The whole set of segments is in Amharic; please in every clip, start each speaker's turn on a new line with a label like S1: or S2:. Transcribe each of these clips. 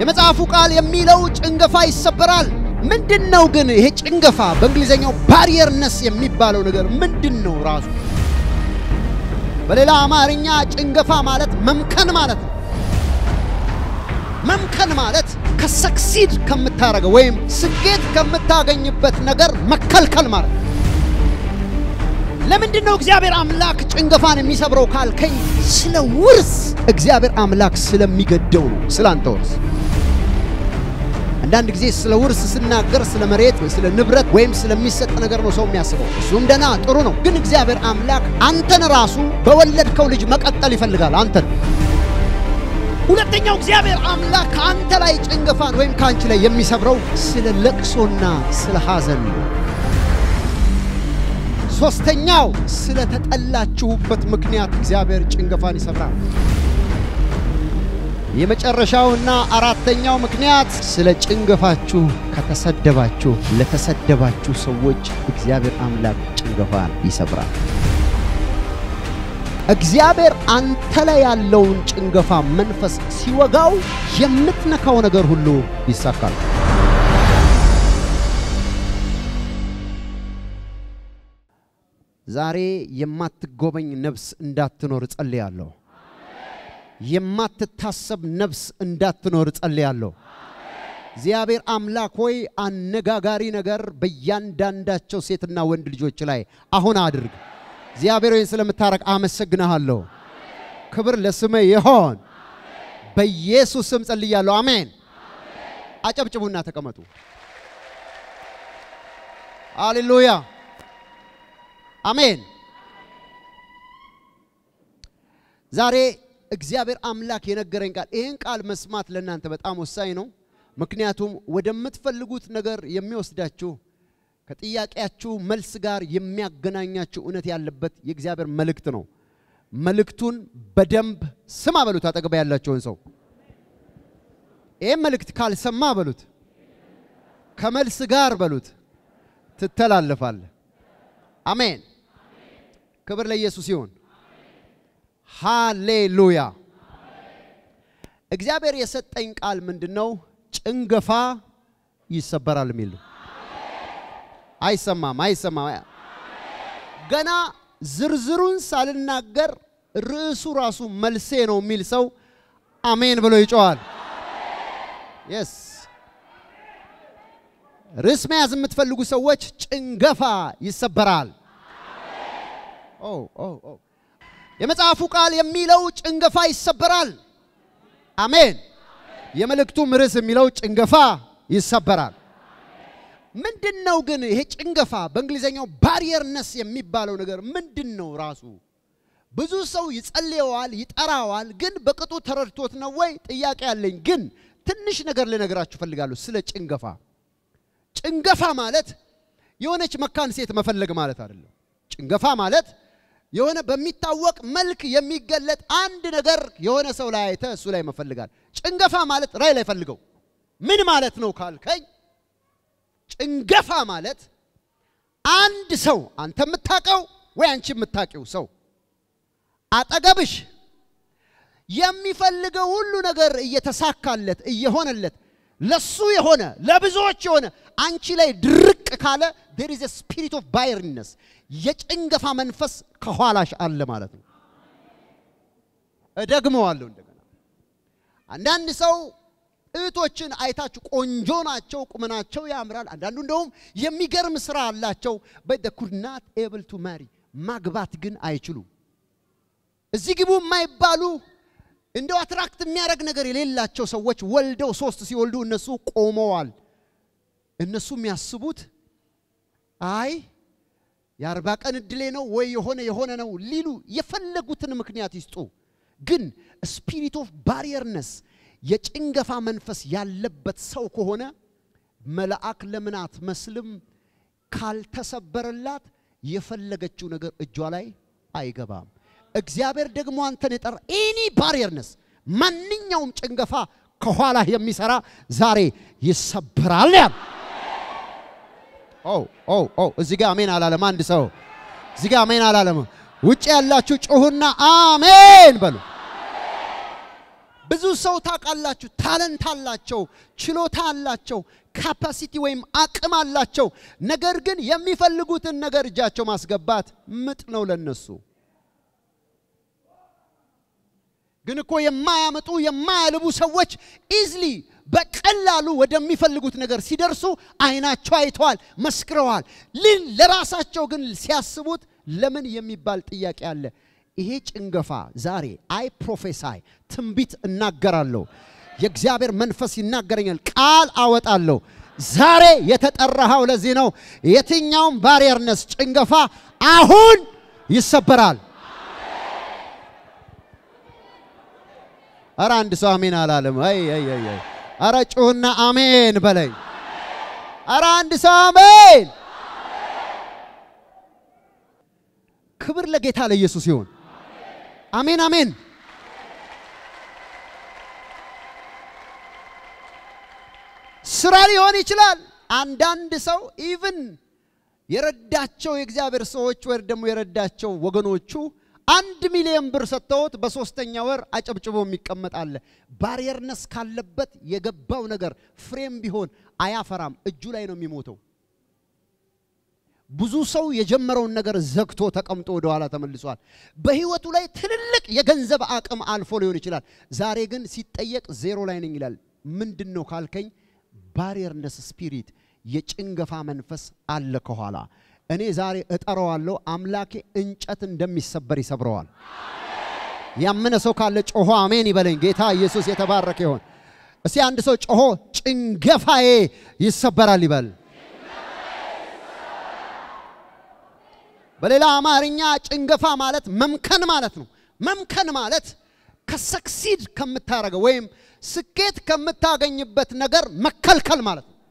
S1: የመጽሐፉ ቃል የሚለው ጭንገፋ ይሰበራል። ምንድን ነው ግን ይሄ ጭንገፋ? በእንግሊዝኛው ባሪየርነስ የሚባለው ነገር ምንድን ነው ራሱ? በሌላ አማርኛ ጭንገፋ ማለት መምከን ማለት ነው። መምከን ማለት ከሰክሲድ ከምታረገው ወይም ስኬት ከምታገኝበት ነገር መከልከል ማለት ነው። ለምንድን ነው እግዚአብሔር አምላክ ጭንገፋን የሚሰብረው ካልከኝ፣ ስለ ውርስ እግዚአብሔር አምላክ ስለሚገደው ነው። ስለ አንተ ውርስ አንዳንድ ጊዜ ስለ ውርስ ስናገር ስለ መሬት ወይ ስለ ንብረት ወይም ስለሚሰጥ ነገር ነው ሰው የሚያስበው። እሱም ደና ጥሩ ነው፣ ግን እግዚአብሔር አምላክ አንተን ራሱ በወለድከው ልጅ መቀጠል ይፈልጋል አንተን ሁለተኛው እግዚአብሔር አምላክ ከአንተ ላይ ጭንገፋን ወይም ከአንቺ ላይ የሚሰብረው ስለ ለቅሶና ስለ ሐዘን ነው። ሦስተኛው ስለ ተጠላችሁበት ምክንያት እግዚአብሔር ጭንገፋን ይሰብራል። የመጨረሻውና አራተኛው ምክንያት ስለ ጭንገፋችሁ ከተሰደባችሁ ለተሰደባችሁ ሰዎች እግዚአብሔር አምላክ ጭንገፋን ይሰብራል። እግዚአብሔር አንተ ላይ ያለውን ጭንገፋ መንፈስ ሲወጋው የምትነካው ነገር ሁሉ ይሳካል። ዛሬ የማትጎበኝ ነፍስ እንዳትኖር እጸልያለሁ። የማትታሰብ ነፍስ እንዳትኖር እጸልያለሁ። እግዚአብሔር አምላክ ሆይ አነጋጋሪ ነገር በእያንዳንዳቸው ሴትና ወንድ ልጆች ላይ አሁን አድርግ። እግዚአብሔር ሆይ ስለምታረቅ አመሰግናለሁ። ክብር ለስመ ይሆን። በኢየሱስ ስም ጸልያለሁ። አሜን። አጨብጭቡና ተቀመጡ። ሃሌሉያ አሜን። ዛሬ እግዚአብሔር አምላክ የነገረኝ ቃል ይህን ቃል መስማት ለእናንተ በጣም ወሳኝ ነው። ምክንያቱም ወደምትፈልጉት ነገር የሚወስዳችሁ ከጥያቄያችሁ መልስ ጋር የሚያገናኛችሁ እውነት ያለበት የእግዚአብሔር መልእክት ነው። መልእክቱን በደንብ ስማ በሉት። አጠገባ ያላቸውን ሰው ይህም መልእክት ካልሰማ በሉት፣ ከመልስ ጋር በሉት ትተላለፋለህ። አሜን። ክብር ለኢየሱስ ይሁን። ሃሌሉያ። እግዚአብሔር የሰጠኝ ቃል ምንድን ነው? ጭንገፋ ይሰበራል የሚል ነው። አይሰማም፣ አይሰማም። ገና ዝርዝሩን ሳልናገር ርዕሱ ራሱ መልሴ ነው የሚል ሰው አሜን ብሎ ይጮዋል። የስ ርዕስ መያዝ የምትፈልጉ ሰዎች ጭንገፋ ይሰበራል። ኦ ኦ ኦ የመጽሐፉ ቃል የሚለው ጭንገፋ ይሰበራል። አሜን። የመልእክቱም ርዕስ የሚለው ጭንገፋ ይሰበራል። ምንድን ነው ግን ይሄ ጭንገፋ? በእንግሊዝኛው ባሪየርነስ የሚባለው ነገር ምንድን ነው ራሱ? ብዙ ሰው ይጸልየዋል፣ ይጠራዋል፣ ግን በቅጡ ተረድቶት ነው ወይ? ጥያቄ ያለኝ ግን ትንሽ ነገር ልነግራችሁ ፈልጋለሁ ስለ ጭንገፋ። ጭንገፋ ማለት የሆነች መካን ሴት መፈለግ ማለት አይደለም። ጭንገፋ ማለት የሆነ በሚታወቅ መልክ የሚገለጥ አንድ ነገር የሆነ ሰው ላይ አይተ እሱ ላይ መፈልጋል። ጭንገፋ ማለት ራይ ላይ ፈልገው ምን ማለት ነው ካልከኝ ጭንገፋ ማለት አንድ ሰው አንተ የምታውቀው ወይ አንቺ የምታውቂው ሰው አጠገብሽ የሚፈልገው ሁሉ ነገር እየተሳካለት እየሆነለት ለሱ የሆነ ለብዙዎች የሆነ አንቺ ላይ ድርቅ ካለ there is a spirit of barrenness የጭንገፋ መንፈስ ከኋላሽ አለ ማለት ነው። እደግመዋለሁ እንደገና አንዳንድ ሰው እህቶችን አይታችሁ ቆንጆ ናቸው፣ ቁመናቸው ያምራል። አንዳንዱ እንደውም የሚገርም ስራ አላቸው። but they could not able to marry ማግባት ግን አይችሉም። እዚህ ግቡ የማይባሉ እንደው አትራክት የሚያደርግ ነገር የሌላቸው ሰዎች ወልደው ሶስት ሲወልዱ እነሱ ቆመዋል። እነሱ የሚያስቡት አይ የአርባ ቀን እድሌ ነው ወይ የሆነ የሆነ ነው ሊሉ የፈለጉትን ምክንያት ይስጡ። ግን ስፒሪት ኦፍ ባሪየርነስ የጭንገፋ መንፈስ ያለበት ሰው ከሆነ መልአክ ለምን አትመስልም? ካልተሰበረላት የፈለገችው ነገር እጇ ላይ አይገባም። እግዚአብሔር ደግሞ አንተን የጠራ ኤኒ ባሪየርነስ ማንኛውም ጭንገፋ ከኋላ የሚሰራ ዛሬ ይሰበራል ያል ኦ ኦ ኦ እዚህ ጋር አሜን አላለም። አንድ ሰው እዚህ ጋር አሜን አላለም። ውጭ ያላችሁ ጩሁና አሜን በሉ። ብዙ ሰው ታውቃላችሁ፣ ታለንት አላቸው፣ ችሎታ አላቸው፣ ካፓሲቲ ወይም አቅም አላቸው። ነገር ግን የሚፈልጉትን ነገር እጃቸው ማስገባት ምጥ ነው ለነሱ። ግን እኮ የማያመጡ የማያልቡ ሰዎች ኢዝሊ በቀላሉ ወደሚፈልጉት ነገር ሲደርሱ አይናቸው አይተዋል፣ መስክረዋል። ልን ለራሳቸው ግን ሲያስቡት ለምን የሚባል ጥያቄ አለ። ይሄ ጭንገፋ ዛሬ አይ ፕሮፌሳይ ትንቢት እናገራለሁ። የእግዚአብሔር መንፈስ ይናገረኛል፣ ቃል አወጣለሁ። ዛሬ የተጠራኸው ለዚህ ነው። የትኛውም ባሪየርነስ ጭንገፋ አሁን ይሰበራል። አረ አንድ ሰው አሜን አላለም። አይ አይ አይ አይ አረ ጩህና አሜን በለኝ። አረ አንድ ሰው አሜን። ክብር ለጌታ ለኢየሱስ ይሁን። አሜን አሜን። ስራ ሊሆን ይችላል። አንዳንድ ሰው ኢቭን የረዳቸው የእግዚአብሔር ሰዎች ወይ ደግሞ የረዳቸው ወገኖቹ አንድ ሚሊዮን ብር ሰጥተውት በሶስተኛ ወር አጨብጭቦ የሚቀመጥ አለ። ባሪየርነስ ካለበት የገባው ነገር ፍሬም ቢሆን አያፈራም፣ እጁ ላይ ነው የሚሞተው። ብዙ ሰው የጀመረውን ነገር ዘግቶ ተቀምጦ ወደ ኋላ ተመልሷል። በህይወቱ ላይ ትልልቅ የገንዘብ አቅም አልፎ ሊሆን ይችላል። ዛሬ ግን ሲጠየቅ ዜሮ ላይ ነኝ ይላል። ምንድን ነው ካልከኝ፣ ባሪየርነስ ስፒሪት የጭንገፋ መንፈስ አለ ከኋላ እኔ ዛሬ እጠራዋለሁ። አምላኬ እንጨት እንደሚሰበር ይሰብረዋል። ያመነ ሰው ካለ ጮሆ አሜን ይበለኝ። ጌታ ኢየሱስ የተባረከ ይሆን። እስቲ አንድ ሰው ጮሆ ጭንገፋዬ ይሰበራል ይበል። በሌላ አማርኛ ጭንገፋ ማለት መምከን ማለት ነው። መምከን ማለት ከሰክሲድ ከምታረገው ወይም ስኬት ከምታገኝበት ነገር መከልከል ማለት ነው።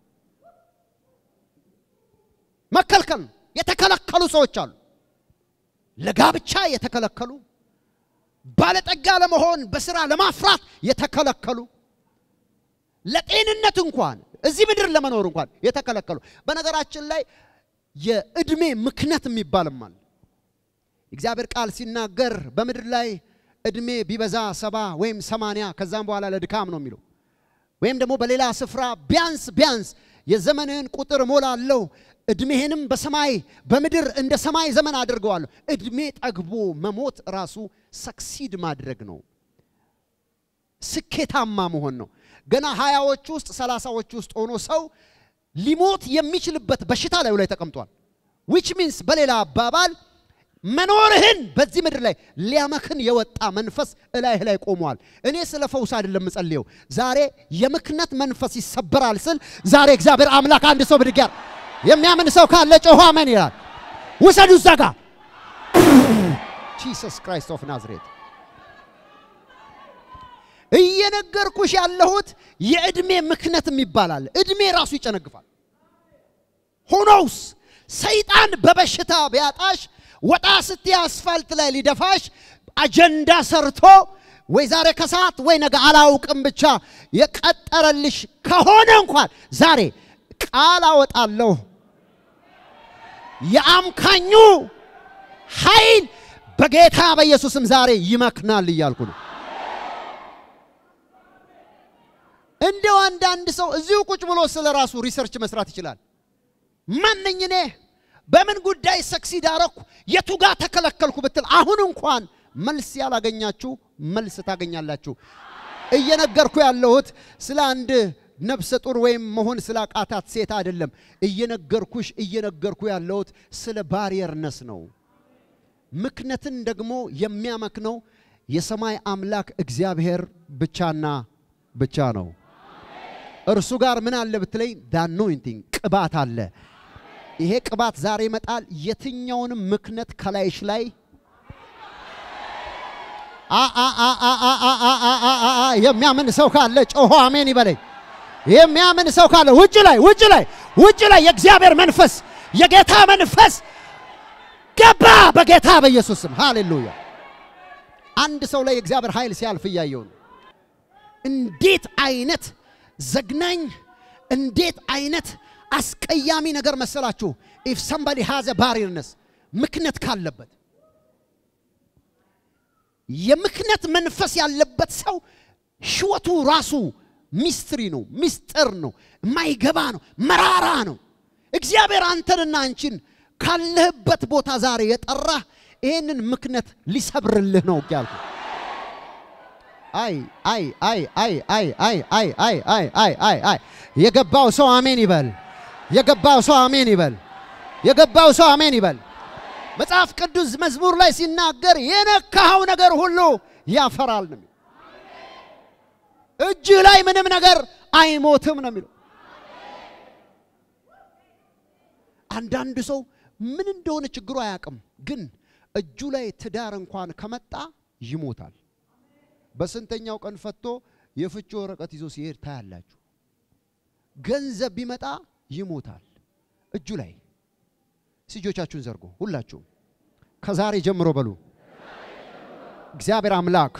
S1: መከልከል ነው። የተከለከሉ ሰዎች አሉ። ለጋብቻ የተከለከሉ፣ ባለጠጋ ለመሆን በስራ ለማፍራት የተከለከሉ፣ ለጤንነት እንኳን እዚህ ምድር ለመኖር እንኳን የተከለከሉ። በነገራችን ላይ የእድሜ ምክንያት የሚባልም አለ። እግዚአብሔር ቃል ሲናገር በምድር ላይ እድሜ ቢበዛ ሰባ ወይም ሰማንያ ከዛም በኋላ ለድካም ነው የሚለው ወይም ደግሞ በሌላ ስፍራ ቢያንስ ቢያንስ የዘመንህን ቁጥር እሞላለሁ እድሜህንም በሰማይ በምድር እንደ ሰማይ ዘመን አድርገዋለሁ። እድሜ ጠግቦ መሞት ራሱ ሰክሲድ ማድረግ ነው፣ ስኬታማ መሆን ነው። ገና ሀያዎች ውስጥ ሰላሳዎች ውስጥ ሆኖ ሰው ሊሞት የሚችልበት በሽታ ላዩ ላይ ተቀምጧል። ዊች ሚንስ በሌላ አባባል መኖርህን በዚህ ምድር ላይ ሊያመክን የወጣ መንፈስ እላይህ ላይ ቆሟል። እኔ ስለ ፈውስ አይደለም ምጸልየው። ዛሬ የምክነት መንፈስ ይሰበራል ስል ዛሬ እግዚአብሔር አምላክ አንድ ሰው ብድግ ያር የሚያምን ሰው ካለ ጮሆ አሜን ይላል። ውሰዱ እዛ ጋ ጂሰስ ክራይስት ኦፍ ናዝሬት እየነገርኩሽ ያለሁት የእድሜ ምክንያትም ይባላል። እድሜ ራሱ ይጨነግፋል። ሆኖውስ ሰይጣን በበሽታ ቢያጣሽ ወጣ ስቲ አስፋልት ላይ ሊደፋሽ አጀንዳ ሰርቶ ወይ ዛሬ ከሰዓት ወይ ነገ አላውቅም ብቻ የቀጠረልሽ ከሆነ እንኳን ዛሬ ቃል አወጣለሁ። የአምካኙ ኃይል በጌታ በኢየሱስም ዛሬ ይመክናል እያልኩ ነው። እንደው አንዳንድ ሰው እዚሁ ቁጭ ብሎ ስለ ራሱ ሪሰርች መስራት ይችላል። ማነኝ እኔ? በምን ጉዳይ ሰክሲድ አረኩ? የቱ ጋር ተከለከልኩ ብትል አሁን እንኳን መልስ ያላገኛችሁ መልስ ታገኛላችሁ። እየነገርኩ ያለሁት ስለ አንድ ነፍሰ ጡር ወይም መሆን ስለ አቃታት ሴት አይደለም። እየነገርኩሽ እየነገርኩ ያለሁት ስለ ባሪየርነስ ነው። ምክንያትን ደግሞ የሚያመክነው የሰማይ አምላክ እግዚአብሔር ብቻና ብቻ ነው። እርሱ ጋር ምን አለ ብትለኝ፣ ዳኖይንቲንግ ቅባት አለ። ይሄ ቅባት ዛሬ ይመጣል። የትኛውንም ምክንያት ከላይሽ ላይ የሚያምን ሰው ካለ ጮሆ አሜን ይበለኝ። የሚያምን ሰው ካለ ውጭ ላይ ውጭ ላይ ውጭ ላይ የእግዚአብሔር መንፈስ የጌታ መንፈስ ገባ በጌታ በኢየሱስ ስም ሃሌሉያ። አንድ ሰው ላይ የእግዚአብሔር ኃይል ሲያልፍ እያየው ነው። እንዴት አይነት ዘግናኝ እንዴት አይነት አስቀያሚ ነገር መሰላችሁ! ኢፍ ሰምባዲ ሃዘ ባሪርነስ ምክንያት ካለበት የምክንያት መንፈስ ያለበት ሰው ህይወቱ ራሱ ሚስትሪ ነው፣ ሚስጥር ነው፣ የማይገባ ነው፣ መራራ ነው። እግዚአብሔር አንተንና አንቺን ካለህበት ቦታ ዛሬ የጠራህ ይህንን ምክንያት ሊሰብርልህ ነው ያልኩ። አይ አይ አይ አይ አይ አይ አይ አይ አይ አይ አይ አይ የገባው ሰው አሜን ይበል። የገባው ሰው አሜን ይበል። የገባው ሰው አሜን ይበል። መጽሐፍ ቅዱስ መዝሙር ላይ ሲናገር የነካኸው ነገር ሁሉ ያፈራል ነው የሚለው። እጅህ ላይ ምንም ነገር አይሞትም ነው የሚለው። አንዳንድ ሰው ምን እንደሆነ ችግሩ አያውቅም፣ ግን እጁ ላይ ትዳር እንኳን ከመጣ ይሞታል። በስንተኛው ቀን ፈቶ የፍቺ ወረቀት ይዞ ሲሄድ ታያላችሁ። ገንዘብ ቢመጣ ይሞታል እጁ ላይ። እጆቻችሁን ዘርጎ ሁላችሁም ከዛሬ ጀምሮ በሉ እግዚአብሔር አምላክ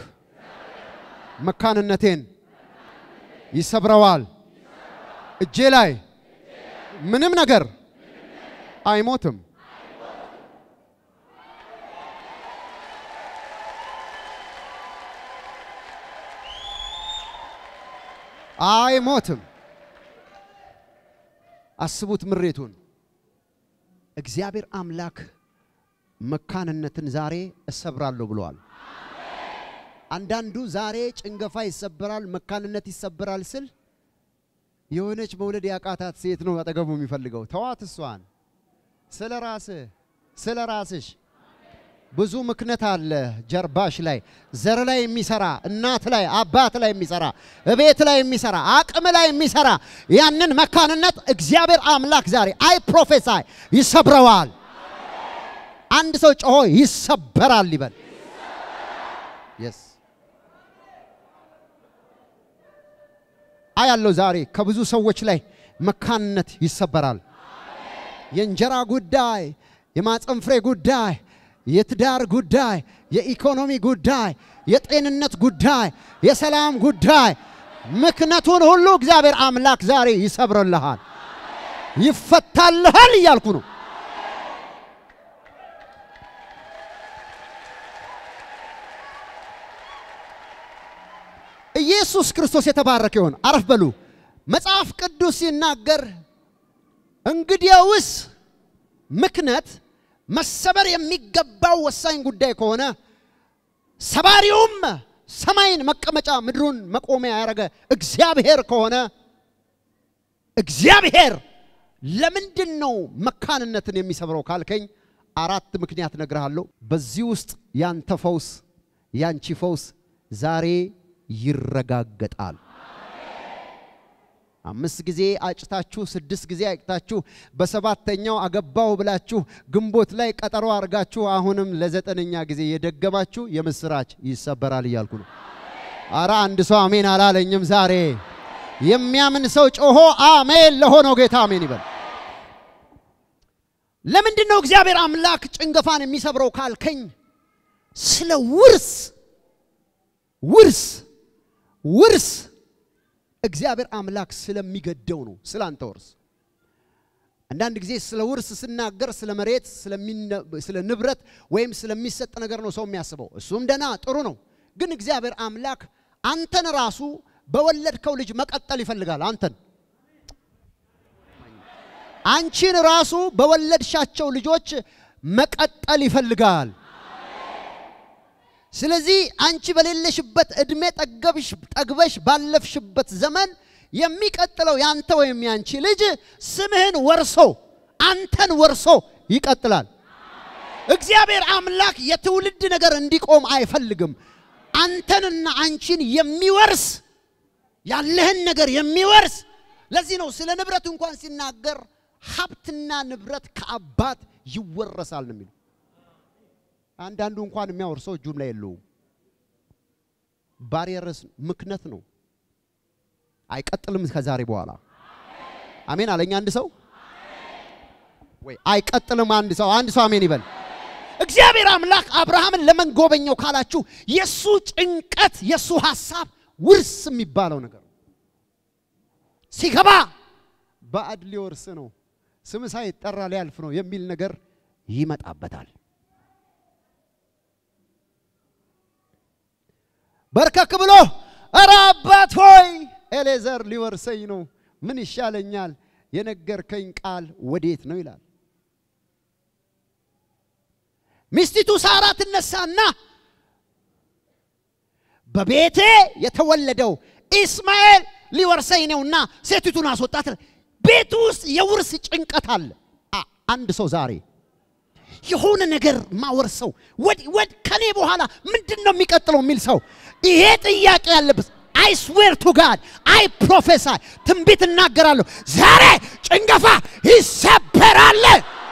S1: መካንነቴን ይሰብረዋል። እጄ ላይ ምንም ነገር አይሞትም። አይሞትም። አስቡት ምሬቱን። እግዚአብሔር አምላክ መካንነትን ዛሬ እሰብራለሁ ብለዋል። አንዳንዱ ዛሬ ጭንገፋ ይሰበራል፣ መካንነት ይሰበራል ስል የሆነች መውለድ ያቃታት ሴት ነው አጠገቡ የሚፈልገው። ተዋት እሷን። ስለ ራስህ ስለ ራስሽ ብዙ ምክንያት አለ ጀርባሽ ላይ ዘር ላይ የሚሰራ እናት ላይ አባት ላይ የሚሰራ እቤት ላይ የሚሰራ አቅም ላይ የሚሰራ ያንን መካንነት እግዚአብሔር አምላክ ዛሬ አይ ፕሮፌሳይ ይሰብረዋል። አንድ ሰው ጮሆ ይሰበራል ይበል። የስ አያለው ዛሬ ከብዙ ሰዎች ላይ መካንነት ይሰበራል። የእንጀራ ጉዳይ፣ የማፀን ፍሬ ጉዳይ፣ የትዳር ጉዳይ፣ የኢኮኖሚ ጉዳይ፣ የጤንነት ጉዳይ፣ የሰላም ጉዳይ ምክንያቱን ሁሉ እግዚአብሔር አምላክ ዛሬ ይሰብርልሃል፣ ይፈታልሃል እያልኩ ነው። ኢየሱስ ክርስቶስ የተባረከ ይሁን። አረፍ በሉ። መጽሐፍ ቅዱስ ሲናገር እንግዲያውስ ምክንያት መሰበር የሚገባው ወሳኝ ጉዳይ ከሆነ ሰባሪውም ሰማይን መቀመጫ ምድሩን መቆሚያ ያደረገ እግዚአብሔር ከሆነ እግዚአብሔር ለምንድን ነው መካንነትን የሚሰብረው ካልከኝ አራት ምክንያት ነግርሃለሁ። በዚህ ውስጥ ያንተ ፈውስ ያንቺ ፈውስ ዛሬ ይረጋገጣል። አምስት ጊዜ አጭታችሁ ስድስት ጊዜ አጭታችሁ በሰባተኛው አገባው ብላችሁ ግንቦት ላይ ቀጠሮ አድርጋችሁ አሁንም ለዘጠነኛ ጊዜ የደገማችሁ የምስራች ይሰበራል እያልኩ ነው። አረ አንድ ሰው አሜን አላለኝም። ዛሬ የሚያምን ሰው ጮሆ አሜን ለሆነው ጌታ አሜን ይበል። ለምንድን ነው እግዚአብሔር አምላክ ጭንገፋን የሚሰብረው ካልከኝ ስለ ውርስ ውርስ ውርስ እግዚአብሔር አምላክ ስለሚገደው ነው። ስለ አንተ ውርስ አንዳንድ ጊዜ ስለ ውርስ ስናገር ስለ መሬት፣ ስለ ንብረት ወይም ስለሚሰጥ ነገር ነው ሰው የሚያስበው። እሱም ደና ጥሩ ነው። ግን እግዚአብሔር አምላክ አንተን ራሱ በወለድከው ልጅ መቀጠል ይፈልጋል። አንተን አንቺን ራሱ በወለድሻቸው ልጆች መቀጠል ይፈልጋል። ስለዚህ አንቺ በሌለሽበት እድሜ ጠገብሽ ጠግበሽ ባለፍሽበት ዘመን የሚቀጥለው ያንተ ወይም ያንቺ ልጅ ስምህን ወርሶ አንተን ወርሶ ይቀጥላል። እግዚአብሔር አምላክ የትውልድ ነገር እንዲቆም አይፈልግም። አንተንና አንቺን የሚወርስ ያለህን ነገር የሚወርስ ለዚህ ነው ስለ ንብረት እንኳን ሲናገር ሀብትና ንብረት ከአባት ይወረሳል ነው የሚለው። አንዳንዱ እንኳን የሚያወርሰው እጁም ላይ የለውም። ባሪየርስ ምክንያት ነው። አይቀጥልም ከዛሬ በኋላ አሜን አለኝ አንድ ሰው ወይ አይቀጥልም አንድ ሰው አንድ ሰው አሜን ይበል። እግዚአብሔር አምላክ አብርሃምን ለምን ጎበኘው ካላችሁ የሱ ጭንቀት የሱ ሐሳብ ውርስ የሚባለው ነገር ሲገባ ባዕድ ሊወርስ ነው፣ ስም ሳይጠራ ሊያልፍ ነው የሚል ነገር ይመጣበታል። በርከክ ብሎ ኧረ አባት ሆይ ኤሌዘር ሊወርሰኝ ነው፣ ምን ይሻለኛል? የነገርከኝ ቃል ወዴት ነው ይላል። ሚስቲቱ ሳራ ትነሳና በቤቴ የተወለደው ኢስማኤል ሊወርሰኝ ነውና ሴቲቱን አስወጣት። ቤቱ ውስጥ የውርስ ጭንቀት አለ። አንድ ሰው ዛሬ የሆነ ነገር ማወርሰው ወድ ከኔ በኋላ ምንድን ነው የሚቀጥለው የሚል ሰው ይሄ ጥያቄ ያለበት አይ ስዌር ቱ ጋድ አይ ፕሮፌሳይ ትንቢት እናገራለሁ። ዛሬ ጭንገፋ ይሰበራል።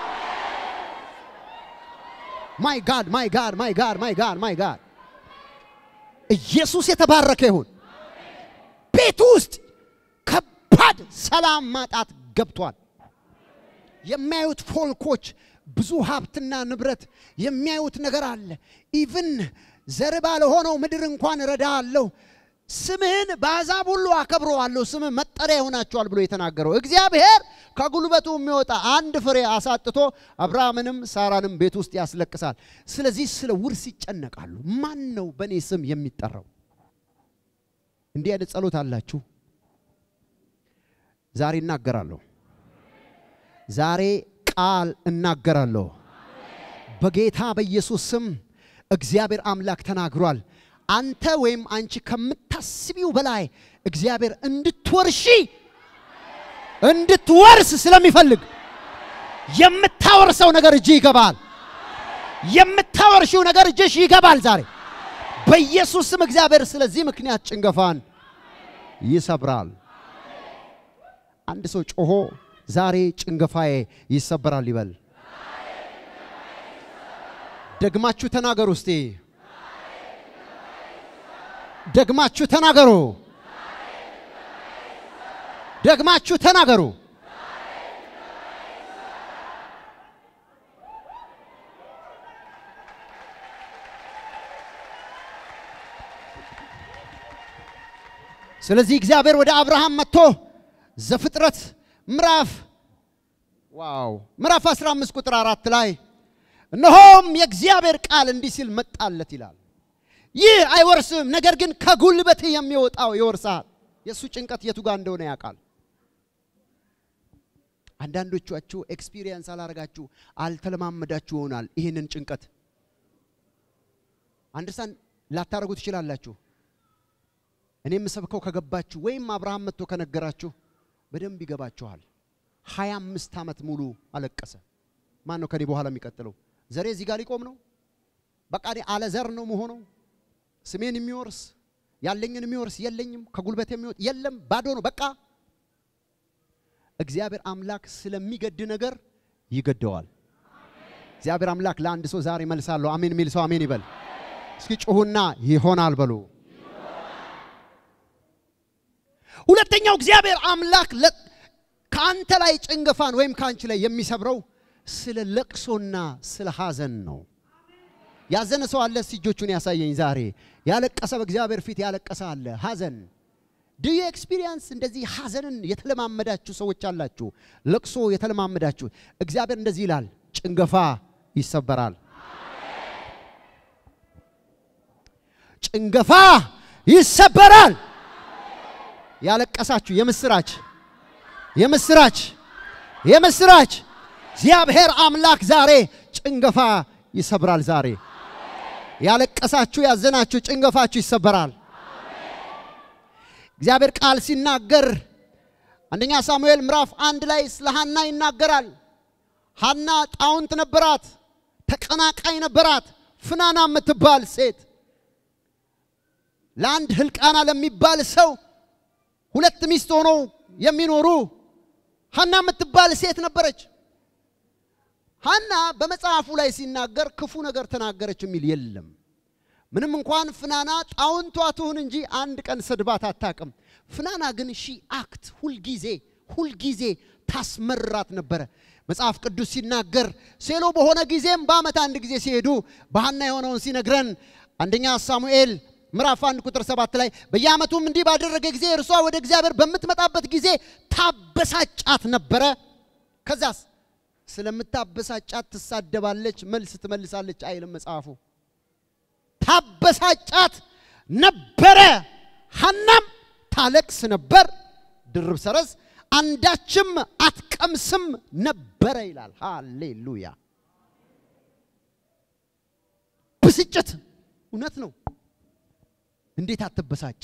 S1: ማይ ጋድ ማይ ጋድ ማይ ጋድ ማይ ጋድ ማይ ጋድ ኢየሱስ የተባረከ ይሁን። ቤቱ ውስጥ ከባድ ሰላም ማጣት ገብቷል። የሚያዩት ፎልኮች ብዙ ሀብትና ንብረት የሚያዩት ነገር አለ። ኢቭን ዘር ባለሆነው ምድር እንኳን እረዳሃለሁ፣ ስምህን በአሕዛብ ሁሉ አከብረዋለሁ፣ ስምህ መጠሪያ ይሆናቸዋል ብሎ የተናገረው እግዚአብሔር ከጉልበቱ የሚወጣ አንድ ፍሬ አሳጥቶ አብርሃምንም ሳራንም ቤት ውስጥ ያስለቅሳል። ስለዚህ ስለ ውርስ ይጨነቃሉ። ማን ነው በእኔ ስም የሚጠራው? እንዲህ አይነት ጸሎት አላችሁ? ዛሬ እናገራለሁ። ዛሬ ቃል እናገራለሁ። በጌታ በኢየሱስ ስም እግዚአብሔር አምላክ ተናግሯል። አንተ ወይም አንቺ ከምታስቢው በላይ እግዚአብሔር እንድትወርሺ እንድትወርስ ስለሚፈልግ የምታወርሰው ነገር እጅ ይገባል። የምታወርሺው ነገር እጅሽ ይገባል። ዛሬ በኢየሱስ ስም እግዚአብሔር ስለዚህ ምክንያት ጭንገፋን ይሰብራል። አንድ ሰው ጮሆ ዛሬ ጭንገፋዬ ይሰበራል ይበል። ደግማችሁ ተናገሩ እስቲ። ደግማችሁ ተናገሩ። ደግማችሁ ተናገሩ። ስለዚህ እግዚአብሔር ወደ አብርሃም መጥቶ ዘፍጥረት ምዕራፍ ዋው ምዕራፍ 15 ቁጥር አራት ላይ እነሆም የእግዚአብሔር ቃል እንዲህ ሲል መጣለት ይላል። ይህ አይወርስም፣ ነገር ግን ከጉልበት የሚወጣው ይወርሳል። የእሱ ጭንቀት የቱ ጋር እንደሆነ ያውቃል። አንዳንዶቻችሁ ኤክስፒሪየንስ አላረጋችሁ አልተለማመዳችሁ ይሆናል። ይህንን ጭንቀት አንደርስታንድ ላታረጉ ትችላላችሁ። እኔ የምሰብከው ከገባችሁ ወይም አብርሃም መጥቶ ከነገራችሁ በደንብ ይገባችኋል። ሀያ አምስት ዓመት ሙሉ አለቀሰ። ማን ነው ከኔ በኋላ የሚቀጥለው? ዘሬ እዚህ ጋር ሊቆም ነው። በቃ እኔ አለ ዘር ነው መሆነው። ስሜን የሚወርስ ያለኝን የሚወርስ የለኝም። ከጉልበት የሚወጥ የለም። ባዶ ነው በቃ። እግዚአብሔር አምላክ ስለሚገድ ነገር ይገደዋል። እግዚአብሔር አምላክ ለአንድ ሰው ዛሬ መልሳለሁ። አሜን የሚል ሰው አሜን ይበል። እስኪ ጩሁና ይሆናል በሉ። ሁለተኛው እግዚአብሔር አምላክ ከአንተ ላይ ጭንገፋን ወይም ከአንቺ ላይ የሚሰብረው ስለ ለቅሶና ስለ ሐዘን ነው። ያዘነ ሰው አለ? እስቲ እጆቹን ያሳየኝ። ዛሬ ያለቀሰ በእግዚአብሔር ፊት ያለቀሰ አለ። ሐዘን ዱ ዩ ኤክስፒሪየንስ እንደዚህ ሐዘንን የተለማመዳችሁ ሰዎች አላችሁ፣ ለቅሶ የተለማመዳችሁ። እግዚአብሔር እንደዚህ ይላል፣ ጭንገፋ ይሰበራል። ጭንገፋ ይሰበራል። ያለቀሳችሁ የምስራች የምስራች የምስራች እግዚአብሔር አምላክ ዛሬ ጭንገፋ ይሰብራል። ዛሬ ያለቀሳችሁ ያዘናችሁ ጭንገፋችሁ ይሰበራል። እግዚአብሔር ቃል ሲናገር አንደኛ ሳሙኤል ምዕራፍ አንድ ላይ ስለ ሐና ይናገራል። ሐና ጣውንት ነበራት፣ ተቀናቃይ ነበራት። ፍናና የምትባል ሴት ለአንድ ህልቃና ለሚባል ሰው ሁለት ሚስት ሆነው የሚኖሩ ሐና የምትባል ሴት ነበረች። ሐና በመጽሐፉ ላይ ሲናገር ክፉ ነገር ተናገረች የሚል የለም። ምንም እንኳን ፍናና ጣውንቷ ትሁን እንጂ አንድ ቀን ሰድባት አታቅም። ፍናና ግን ሺ አክት ሁልጊዜ ሁልጊዜ ታስመራት ነበረ። መጽሐፍ ቅዱስ ሲናገር ሴሎ በሆነ ጊዜም በዓመት አንድ ጊዜ ሲሄዱ በሐና የሆነውን ሲነግረን አንደኛ ሳሙኤል ምዕራፍ አንድ ቁጥር ሰባት ላይ በየዓመቱም እንዲህ ባደረገ ጊዜ እርሷ ወደ እግዚአብሔር በምትመጣበት ጊዜ ታበሳጫት ነበረ። ከዛስ ስለምታበሳጫት ትሳደባለች፣ መልስ ትመልሳለች አይልም መጽሐፉ። ታበሳጫት ነበረ። ሐናም ታለቅስ ነበር፣ ድርብ ሰረዝ አንዳችም አትቀምስም ነበረ ይላል። ሃሌሉያ! ብስጭት እውነት ነው። እንዴት አትበሳጭ?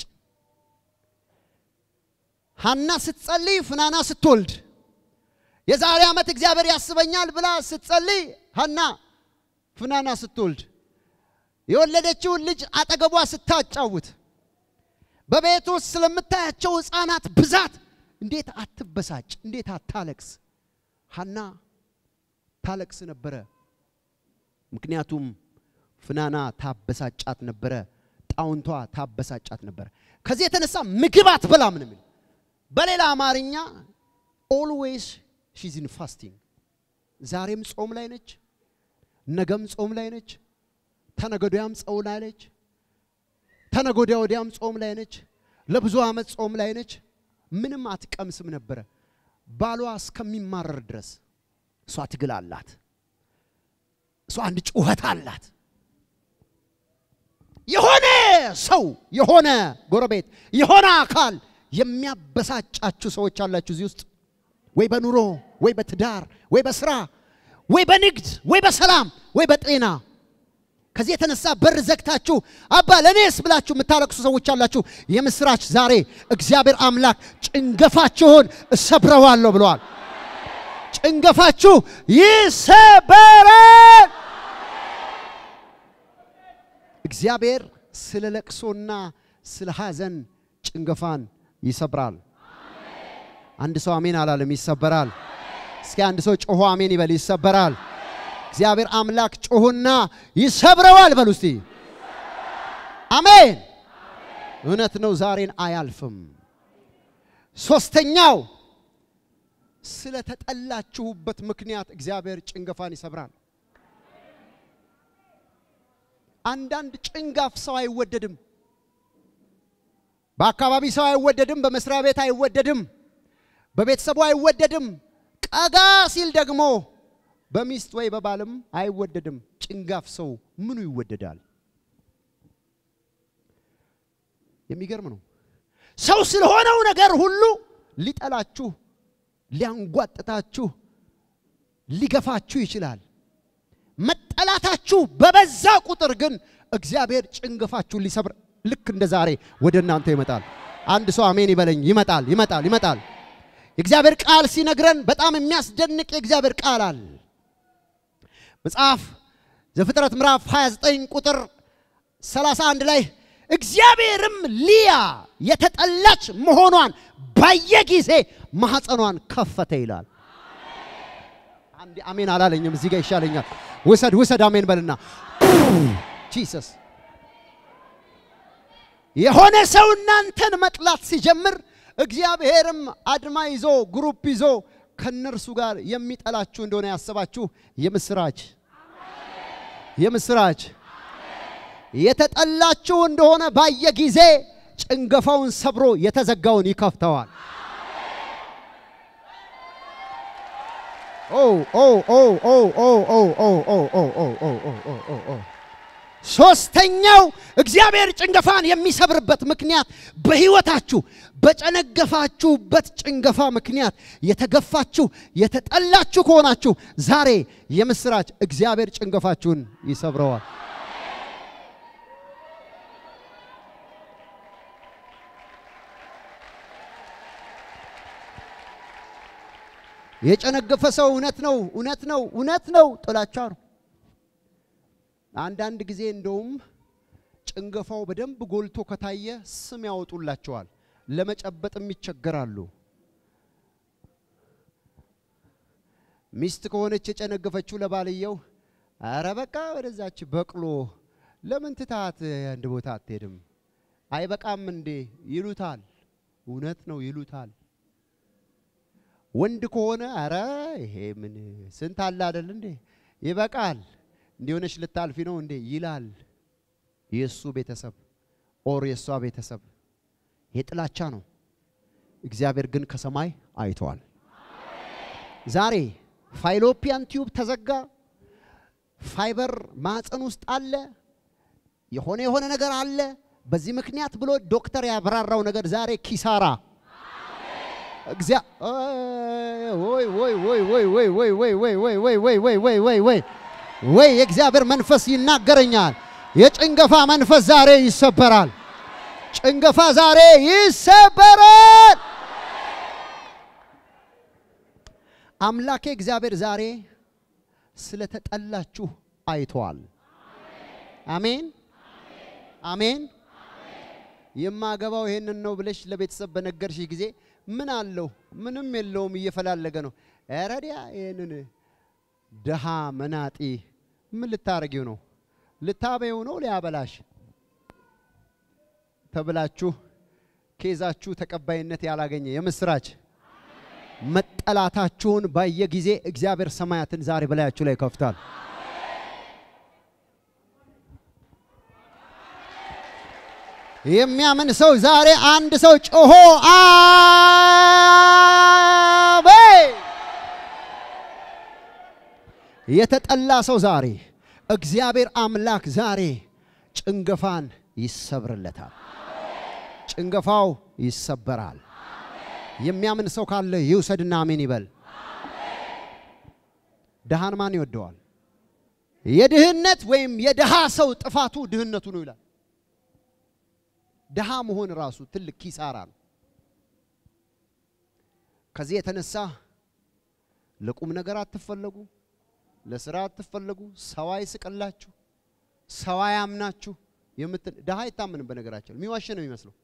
S1: ሐና ስትጸልይ ፍናና ስትወልድ የዛሬ ዓመት እግዚአብሔር ያስበኛል ብላ ስትጸልይ ሐና ፍናና ስትወልድ የወለደችውን ልጅ አጠገቧ ስታጫውት በቤት ውስጥ ስለምታያቸው ሕፃናት ብዛት እንዴት አትበሳጭ? እንዴት አታለቅስ? ሐና ታለቅስ ነበረ። ምክንያቱም ፍናና ታበሳጫት ነበረ። ጣውንቷ ታበሳጫት ነበረ። ከዚህ የተነሳ ምግብ አትበላም ነው የሚል። በሌላ አማርኛ ኦልዌይስ ሺዝ ኢን ፋስቲንግ፣ ዛሬም ጾም ላይ ነች፣ ነገም ጾም ላይ ነች፣ ተነገዶያም ጾም ላይ ነች፣ ተነጎዲያ ወዲያም ጾም ላይ ነች፣ ለብዙ ዓመት ጾም ላይ ነች። ምንም አትቀምስም ነበረ ባሏ እስከሚማረር ድረስ። እሷ ትግል አላት፣ እሷ አንድ ጩኸት አላት። የሆነ ሰው የሆነ ጎረቤት የሆነ አካል የሚያበሳጫችሁ ሰዎች አላችሁ እዚህ ውስጥ ወይ በኑሮ ወይ በትዳር ወይ በስራ ወይ በንግድ ወይ በሰላም ወይ በጤና ከዚህ የተነሳ በር ዘግታችሁ አባ ለእኔስ ብላችሁ የምታለቅሱ ሰዎች አላችሁ። የምስራች ዛሬ እግዚአብሔር አምላክ ጭንገፋችሁን እሰብረዋለሁ ብለዋል። ጭንገፋችሁ ይሰበራል። እግዚአብሔር ስለ ለቅሶና ስለ ሐዘን ጭንገፋን ይሰብራል። አንድ ሰው አሜን አላለም? ይሰበራል። እስኪ አንድ ሰው ጮሆ አሜን ይበል። ይሰበራል። እግዚአብሔር አምላክ ጮሁና ይሰብረዋል በሉ እስቲ። አሜን። እውነት ነው። ዛሬን አያልፍም። ሶስተኛው ስለተጠላችሁበት ምክንያት እግዚአብሔር ጭንገፋን ይሰብራል። አንዳንድ ጭንጋፍ ሰው አይወደድም። በአካባቢ ሰው አይወደድም። በመስሪያ ቤት አይወደድም። በቤተሰቡ አይወደድም። ቀጋ ሲል ደግሞ በሚስት ወይ በባልም አይወደድም። ጭንጋፍ ሰው ምኑ ይወደዳል? የሚገርም ነው። ሰው ስለሆነው ነገር ሁሉ ሊጠላችሁ፣ ሊያንጓጥታችሁ፣ ሊገፋችሁ ይችላል። መጠላታችሁ በበዛ ቁጥር ግን እግዚአብሔር ጭንገፋችሁን ሊሰብር ልክ እንደ ዛሬ ወደ እናንተ ይመጣል። አንድ ሰው አሜን ይበለኝ። ይመጣል፣ ይመጣል፣ ይመጣል። የእግዚአብሔር ቃል ሲነግረን በጣም የሚያስደንቅ የእግዚአብሔር ቃል አለ። መጽሐፍ ዘፍጥረት ምዕራፍ 29 ቁጥር 31 ላይ እግዚአብሔርም ሊያ የተጠላች መሆኗን ባየ ጊዜ ማኅፀኗን ከፈተ ይላል። አንድ አሜን አላለኝም። እዚህ ጋር ይሻለኛል። ውሰድ ውሰድ፣ አሜን በልና ጂሰስ። የሆነ ሰው እናንተን መጥላት ሲጀምር እግዚአብሔርም አድማ ይዞ ግሩፕ ይዞ ከነርሱ ጋር የሚጠላችሁ እንደሆነ ያሰባችሁ የምስራች የምስራች የተጠላችሁ እንደሆነ ባየ ጊዜ ጭንገፋውን ሰብሮ የተዘጋውን ይከፍተዋል። ሶስተኛው እግዚአብሔር ጭንገፋን የሚሰብርበት ምክንያት በሕይወታችሁ በጨነገፋችሁበት ጭንገፋ ምክንያት የተገፋችሁ የተጠላችሁ ከሆናችሁ ዛሬ የምስራች እግዚአብሔር ጭንገፋችሁን ይሰብረዋል። የጨነገፈ ሰው እውነት ነው እውነት ነው እውነት ነው ጥላቻ ነው። አንዳንድ ጊዜ እንደውም ጭንገፋው በደንብ ጎልቶ ከታየ ስም ያወጡላቸዋል፣ ለመጨበጥም ይቸገራሉ። ሚስት ከሆነች የጨነገፈችው ለባልየው አረ በቃ ወደዛች በቅሎ ለምን ትታት አንድ ቦታ አትሄድም? አይበቃም እንዴ ይሉታል። እውነት ነው ይሉታል። ወንድ ከሆነ አረ ይሄ ምን ስንት አለ አይደል እንዴ ይበቃል እንዲሆነች ልታልፊ ነው እንዴ ይላል። የእሱ ቤተሰብ ኦር የእሷ ቤተሰብ የጥላቻ ነው። እግዚአብሔር ግን ከሰማይ አይተዋል። ዛሬ ፋይሎፒያን ቲዩብ ተዘጋ፣ ፋይበር ማህፀን ውስጥ አለ፣ የሆነ የሆነ ነገር አለ። በዚህ ምክንያት ብሎ ዶክተር ያብራራው ነገር ዛሬ ኪሳራ እግዚአ ወይ ወይ ወይ ወይ ወይ ወይ ወይ ወይ ወይ ወይ ወይ ወይ ወይ ወይ ወይ ወይ የእግዚአብሔር መንፈስ ይናገረኛል። የጭንገፋ መንፈስ ዛሬ ይሰበራል። ጭንገፋ ዛሬ ይሰበራል። አምላኬ እግዚአብሔር ዛሬ ስለተጠላችሁ አይተዋል። አሜን አሜን። የማገባው ይሄንን ነው ብለሽ ለቤተሰብ በነገርሽ ጊዜ ምን አለው? ምንም የለውም፣ እየፈላለገ ነው። ረዲያ ይህንን ድሃ መናጢ ምን ልታረጊው ነው? ልታበይው ነው? ሊያበላሽ ተብላችሁ ኬዛችሁ ተቀባይነት ያላገኘ የምስራች መጠላታችሁን ባየ ጊዜ እግዚአብሔር ሰማያትን ዛሬ በላያችሁ ላይ ይከፍታል። የሚያምን ሰው ዛሬ አንድ ሰው ጮሆ አሜን። የተጠላ ሰው ዛሬ እግዚአብሔር አምላክ ዛሬ ጭንገፋን ይሰብርለታል። ጭንገፋው ይሰበራል። የሚያምን ሰው ካለ ይውሰድና አሜን ይበል። ድሃን ማን ይወደዋል? የድህነት ወይም የድሃ ሰው ጥፋቱ ድህነቱ ነው ይላል። ድሃ መሆን ራሱ ትልቅ ኪሳራ ነው። ከዚህ የተነሳ ለቁም ነገር አትፈለጉ፣ ለስራ አትፈለጉ፣ ሰው አይስቅላችሁ፣ ሰው አያምናችሁ የምትል ድሃ አይታምንም። በነገራቸው የሚዋሽ ነው የሚመስለው።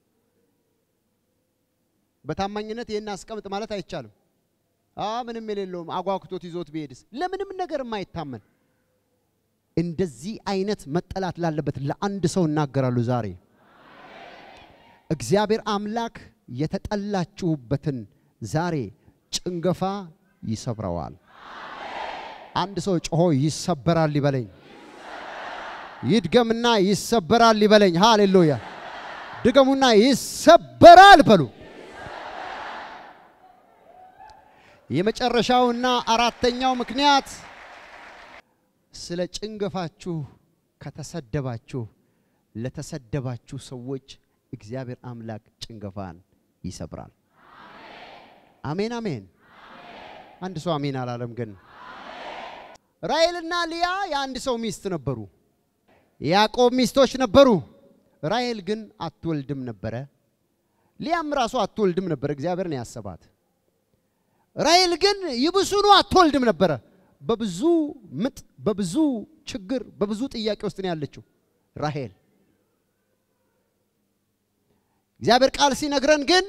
S1: በታማኝነት ይህን አስቀምጥ ማለት አይቻልም። አ ምንም የሌለውም አጓግቶት ይዞት ቢሄድስ ለምንም ነገር የማይታመን እንደዚህ አይነት መጠላት ላለበት ለአንድ ሰው እናገራሉ ዛሬ እግዚአብሔር አምላክ የተጠላችሁበትን ዛሬ ጭንገፋ ይሰብረዋል። አንድ ሰው ጮሆ ይሰበራል ይበለኝ። ይድገምና ይሰበራል ይበለኝ። ሃሌሉያ! ድገሙና ይሰበራል በሉ። የመጨረሻውና አራተኛው ምክንያት ስለ ጭንገፋችሁ ከተሰደባችሁ ለተሰደባችሁ ሰዎች እግዚአብሔር አምላክ ጭንገፋን ይሰብራል። አሜን አሜን። አንድ ሰው አሜን አላለም ግን። ራሔልና ሊያ የአንድ ሰው ሚስት ነበሩ። ያዕቆብ ሚስቶች ነበሩ። ራሔል ግን አትወልድም ነበረ። ሊያም ራሱ አትወልድም ነበር። እግዚአብሔር ነው ያሰባት። ራሔል ግን ይብሱኑ አትወልድም ነበረ። በብዙ ምጥ፣ በብዙ ችግር፣ በብዙ ጥያቄ ውስጥ ነው ያለችው ራሔል። እግዚአብሔር ቃል ሲነግረን ግን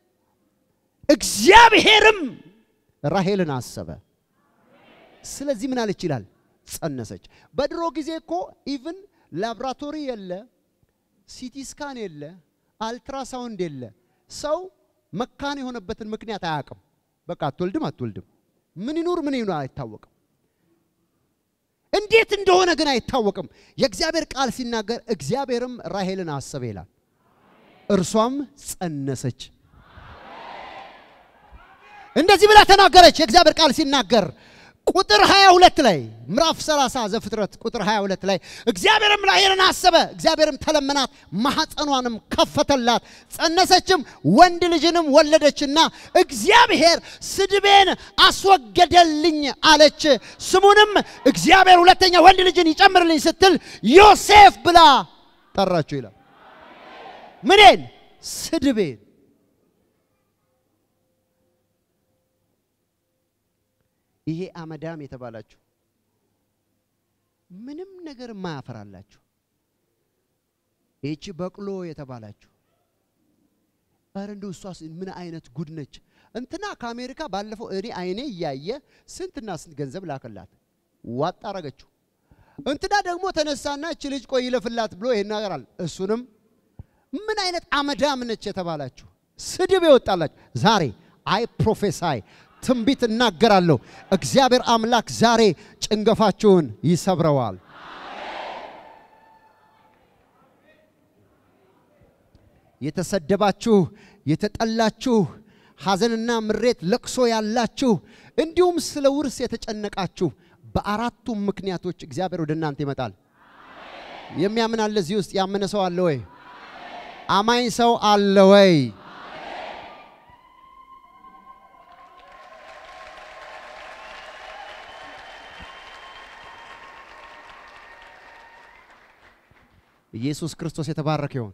S1: እግዚአብሔርም ራሔልን አሰበ። ስለዚህ ምን አለች ይላል? ጸነሰች። በድሮ ጊዜ እኮ ኢቭን ላብራቶሪ የለ፣ ሲቲ ስካን የለ፣ አልትራሳውንድ የለ። ሰው መካን የሆነበትን ምክንያት አያውቅም። በቃ አትወልድም አትወልድም፣ ምን ይኑር ምን ይኑር አይታወቅም። እንዴት እንደሆነ ግን አይታወቅም። የእግዚአብሔር ቃል ሲናገር እግዚአብሔርም ራሔልን አሰበ ይላል። እርሷም ጸነሰች። እንደዚህ ብላ ተናገረች። የእግዚአብሔር ቃል ሲናገር ቁጥር 22 ላይ ምዕራፍ 30 ዘፍጥረት ቁጥር 22 ላይ እግዚአብሔርም ራሔልን አሰበ፣ እግዚአብሔርም ተለመናት፣ ማኅፀኗንም ከፈተላት፣ ጸነሰችም፣ ወንድ ልጅንም ወለደችና እግዚአብሔር ስድቤን አስወገደልኝ አለች። ስሙንም እግዚአብሔር ሁለተኛ ወንድ ልጅን ይጨምርልኝ ስትል ዮሴፍ ብላ ጠራችው ይላል። ምኔን? ስድቤን። ይሄ አመዳም የተባላችሁ ምንም ነገር የማያፈራላችሁ ይቺ በቅሎ የተባላችሁ ኧረ እንደው እሷስ ምን አይነት ጉድ ነች! እንትና ከአሜሪካ ባለፈው እኔ አይኔ እያየ ስንትና ስንት ገንዘብ ላከላት፣ ዋጥ አረገችው። እንትና ደግሞ ተነሳና እች ልጅ ቆይ ይለፍላት ብሎ ይሄን ነገራል። እሱንም ምን አይነት አመዳም ነች የተባላችሁ ስድብ ይወጣላችሁ። ዛሬ አይ ፕሮፌሳይ ትንቢት እናገራለሁ። እግዚአብሔር አምላክ ዛሬ ጭንገፋችሁን ይሰብረዋል። የተሰደባችሁ፣ የተጠላችሁ፣ ሐዘንና ምሬት፣ ለቅሶ ያላችሁ እንዲሁም ስለ ውርስ የተጨነቃችሁ በአራቱም ምክንያቶች እግዚአብሔር ወደ እናንተ ይመጣል። የሚያምን አለ እዚህ ውስጥ ያመነ ሰው አለ ወይ? አማኝ ሰው አለ ወይ? ኢየሱስ ክርስቶስ የተባረከ ይሁን።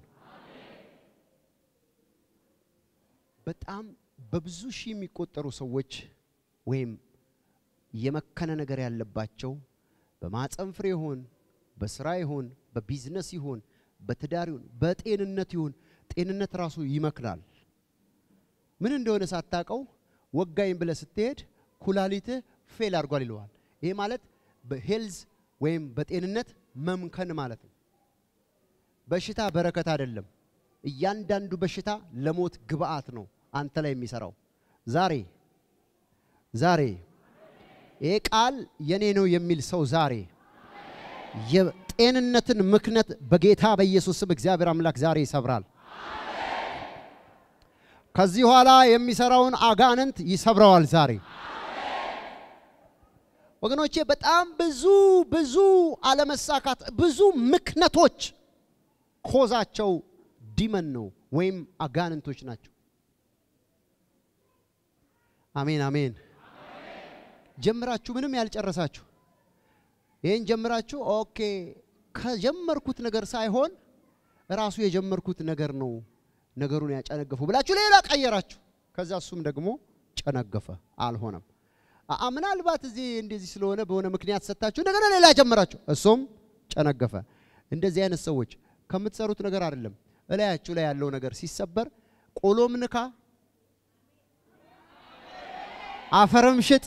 S1: በጣም በብዙ ሺህ የሚቆጠሩ ሰዎች ወይም የመከነ ነገር ያለባቸው በማፀን ፍሬ ይሁን በስራ ይሁን በቢዝነስ ይሁን በትዳር ይሁን በጤንነት ይሁን ጤንነት ራሱ ይመክናል። ምን እንደሆነ ሳታውቀው ወጋኝ ብለህ ስትሄድ ኩላሊትህ ፌል አድርጓል ይለዋል። ይሄ ማለት በሄልዝ ወይም በጤንነት መምከን ማለት ነው። በሽታ በረከት አይደለም። እያንዳንዱ በሽታ ለሞት ግብአት ነው አንተ ላይ የሚሰራው። ዛሬ ዛሬ ይሄ ቃል የኔ ነው የሚል ሰው ዛሬ የጤንነትን ምክንያት በጌታ በኢየሱስ ስም እግዚአብሔር አምላክ ዛሬ ይሰብራል። ከዚህ በኋላ የሚሰራውን አጋንንት ይሰብረዋል ዛሬ። ወገኖቼ በጣም ብዙ ብዙ አለመሳካት ብዙ ምክንያቶች ኮዛቸው ዲመን ነው ወይም አጋንንቶች ናቸው። አሜን አሜን። ጀምራችሁ ምንም ያልጨረሳችሁ ይህን ጀምራችሁ ኦኬ ከጀመርኩት ነገር ሳይሆን ራሱ የጀመርኩት ነገር ነው ነገሩን ያጨነገፉ ብላችሁ ሌላ ቀየራችሁ። ከዛ እሱም ደግሞ ጨነገፈ፣ አልሆነም። አአ ምናልባት እዚህ እንደዚህ ስለሆነ በሆነ ምክንያት ሰጥታችሁ እንደገና ሌላ ጀመራችሁ፣ እሱም ጨነገፈ። እንደዚህ አይነት ሰዎች ከምትሰሩት ነገር አይደለም እላያችሁ ላይ ያለው ነገር ሲሰበር ቆሎም ንካ፣ አፈርም ሽጥ፣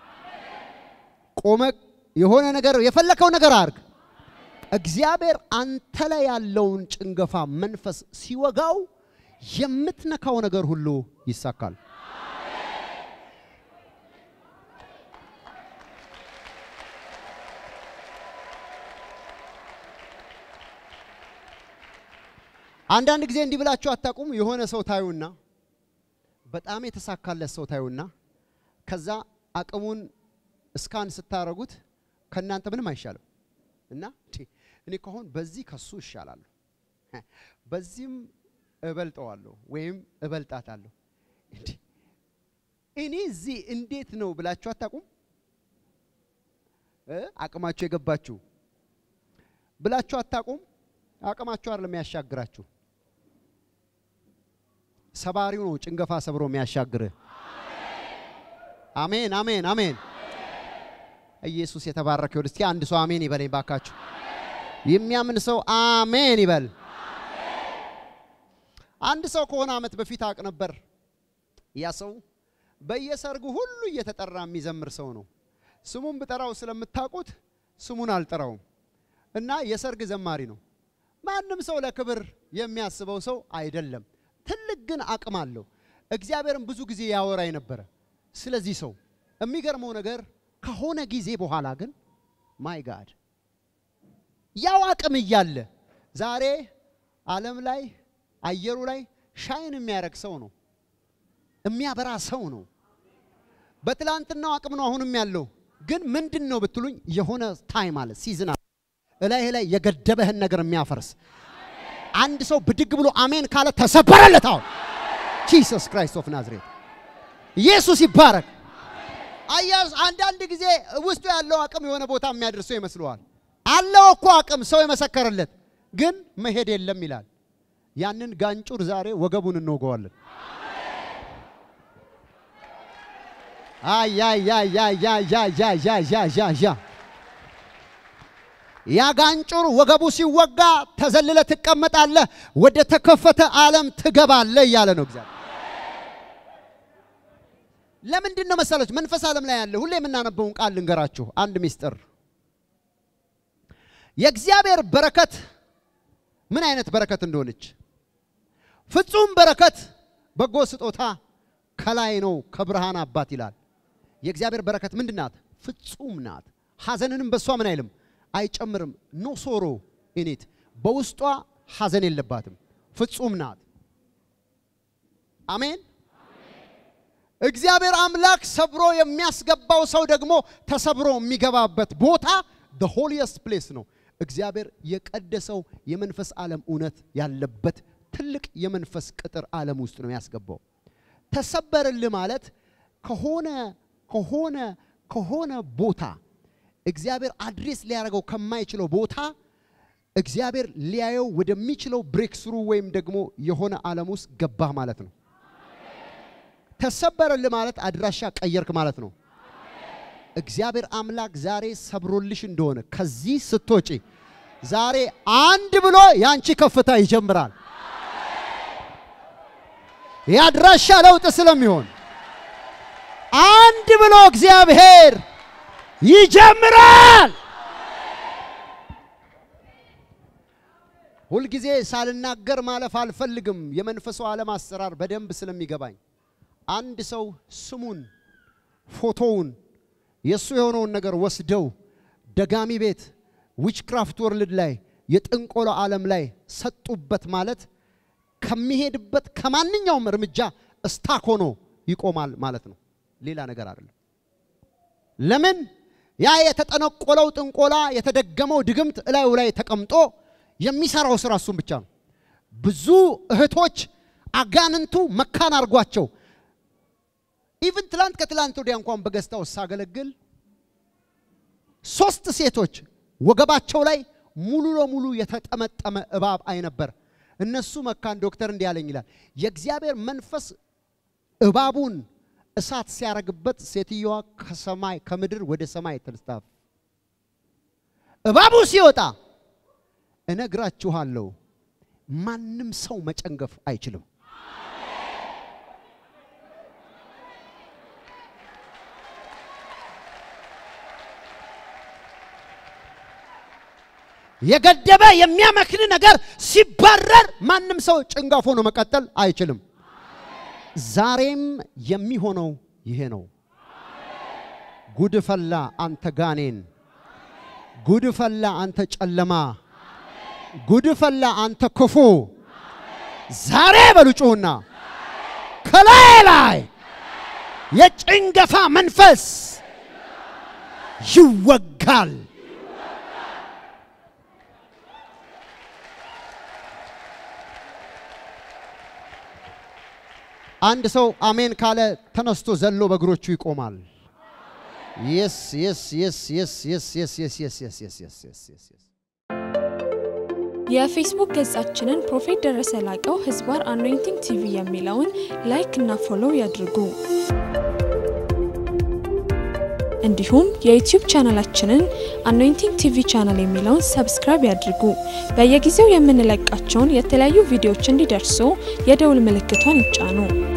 S1: ቆመ የሆነ ነገር የፈለከው ነገር አድርግ። እግዚአብሔር አንተ ላይ ያለውን ጭንገፋ መንፈስ ሲወጋው የምትነካው ነገር ሁሉ ይሳካል። አንዳንድ ጊዜ እንዲህ ብላችሁ አታውቁም? የሆነ ሰው ታዩና በጣም የተሳካለት ሰው ታዩና ከዛ አቅሙን እስካን ስታረጉት ከእናንተ ምንም አይሻልም እና እኔ ከሆን በዚህ ከሱ እሻላለሁ፣ በዚህም እበልጠዋለሁ ወይም እበልጣታለሁ። እኔ እዚህ እንዴት ነው ብላችሁ አታውቁም? አቅማችሁ የገባችሁ ብላችሁ አታውቁም? አቅማችሁ አይደለም የሚያሻግራችሁ፣ ሰባሪው ነው ጭንገፋ ሰብሮ የሚያሻግርህ። አሜን አሜን አሜን። ኢየሱስ የተባረከ ይሁን። እስቲ አንድ ሰው አሜን ይበለኝ ባካችሁ። የሚያምን ሰው አሜን ይበል። አንድ ሰው ከሆነ ዓመት በፊት አውቅ ነበር። ያ ሰው በየሰርጉ ሁሉ እየተጠራ የሚዘምር ሰው ነው። ስሙን ብጠራው ስለምታውቁት ስሙን አልጠራውም እና የሰርግ ዘማሪ ነው። ማንም ሰው ለክብር የሚያስበው ሰው አይደለም። ትልቅ ግን አቅም አለው። እግዚአብሔርን ብዙ ጊዜ ያወራኝ ነበረ ስለዚህ ሰው። የሚገርመው ነገር ከሆነ ጊዜ በኋላ ግን ማይ ጋድ ያው አቅም እያለ ዛሬ ዓለም ላይ አየሩ ላይ ሻይን የሚያደርግ ሰው ነው፣ የሚያበራ ሰው ነው። በትላንትናው አቅም ነው አሁንም ያለው። ግን ምንድን ነው ብትሉኝ የሆነ ታይም አለ ሲዝን አለ እላይ ላይ የገደበህን ነገር የሚያፈርስ አንድ ሰው ብድግ ብሎ አሜን ካለ ተሰበረለት። አሁን ጂሰስ ክራይስት ኦፍ ናዝሬት ኢየሱስ ይባረክ። አያዝ አንዳንድ ጊዜ ውስጡ ያለው አቅም የሆነ ቦታ የሚያደርሰው ይመስለዋል። አለው እኮ አቅም ሰው የመሰከረለት ግን መሄድ የለም ይላል። ያንን ጋንጩር ዛሬ ወገቡን እንወገዋለን። አያያያያያያያያያ ያ ጋንጩር ወገቡ ሲወጋ ተዘልለ ትቀመጣለህ፣ ወደ ተከፈተ ዓለም ትገባለህ እያለ ነው እግዚአብሔር። ለምንድን ነው መሰላችሁ? መንፈስ ዓለም ላይ ያለ ሁሌ የምናነበውን ቃል ልንገራችሁ። አንድ ሚስጥር የእግዚአብሔር በረከት ምን አይነት በረከት እንደሆነች ፍጹም በረከት በጎ ስጦታ ከላይ ነው ከብርሃን አባት ይላል። የእግዚአብሔር በረከት ምንድን ናት? ፍጹም ናት። ሐዘንንም በእሷ ምን አይልም አይጨምርም። ኖ ሶሮ ኢኒት በውስጧ ሐዘን የለባትም። ፍጹም ናት። አሜን። እግዚአብሔር አምላክ ሰብሮ የሚያስገባው ሰው ደግሞ ተሰብሮ የሚገባበት ቦታ the holiest place ነው። እግዚአብሔር የቀደሰው የመንፈስ ዓለም እውነት ያለበት ትልቅ የመንፈስ ቅጥር ዓለም ውስጥ ነው ያስገባው። ተሰበርልህ ማለት ከሆነ ከሆነ ከሆነ ቦታ እግዚአብሔር አድሬስ ሊያደርገው ከማይችለው ቦታ እግዚአብሔር ሊያየው ወደሚችለው ብሬክ ስሩ ወይም ደግሞ የሆነ ዓለም ውስጥ ገባህ ማለት ነው። ተሰበረልህ ማለት አድራሻ ቀየርክ ማለት ነው። እግዚአብሔር አምላክ ዛሬ ሰብሮልሽ እንደሆነ ከዚህ ስትወጪ ዛሬ አንድ ብሎ ያንቺ ከፍታ ይጀምራል። የአድራሻ ለውጥ ስለሚሆን አንድ ብሎ እግዚአብሔር ይጀምራል። ሁልጊዜ ሳልናገር ማለፍ አልፈልግም። የመንፈሱ ዓለም አሰራር በደንብ ስለሚገባኝ አንድ ሰው ስሙን፣ ፎቶውን፣ የእሱ የሆነውን ነገር ወስደው ደጋሚ ቤት ዊችክራፍት ወርልድ ላይ የጥንቆላ ዓለም ላይ ሰጡበት ማለት ከሚሄድበት ከማንኛውም እርምጃ እስታክ ሆኖ ይቆማል ማለት ነው። ሌላ ነገር አይደለም። ለምን ያ የተጠነቆለው ጥንቆላ የተደገመው ድግምት እላዩ ላይ ተቀምጦ የሚሰራው ስራ እሱም ብቻ ነው። ብዙ እህቶች አጋንንቱ መካን አድርጓቸው ኢቭን ትላንት ከትላንት ወዲያ እንኳን በገዝታው ሳገለግል ሶስት ሴቶች ወገባቸው ላይ ሙሉ ለሙሉ የተጠመጠመ እባብ አይ ነበር። እነሱ መካን ዶክተር እንዲህ ያለኝ ይላል የእግዚአብሔር መንፈስ እባቡን እሳት ሲያረግበት ሴትየዋ ከሰማይ ከምድር ወደ ሰማይ ተልስታፍ እባቡ ሲወጣ እነግራችኋለሁ ማንም ሰው መጨንገፍ አይችልም። የገደበ የሚያመክን ነገር ሲባረር ማንም ሰው ጭንጋፍ ሆኖ መቀጠል አይችልም። ዛሬም የሚሆነው ይሄ ነው። ጉድ ፈላ አንተ ጋኔን፣ ጉድ ፈላ አንተ ጨለማ፣ ጉድ ፈላ አንተ ክፉ። ዛሬ በሉ ጩኹና ከላይ ላይ የጭንገፋ መንፈስ ይወጋል። አንድ ሰው አሜን ካለ ተነስቶ ዘሎ በእግሮቹ ይቆማል። የስ የስ የስ የስ የስ የስ የስ የስ የስ የስ የስ የስ የስ የስ
S2: የፌስቡክ ገጻችንን ፕሮፌት ደረሰ ላቀው ህዝባር አኖይንቲንግ ቲቪ የሚለውን ላይክ እና ፎሎው ያድርጉ። እንዲሁም የዩቲዩብ ቻናላችንን አኖይንቲንግ ቲቪ ቻናል የሚለውን ሰብስክራይብ ያድርጉ። በየጊዜው የምንለቃቸውን የተለያዩ ቪዲዮዎች እንዲደርሱ የደውል ምልክቷን ይጫኑ።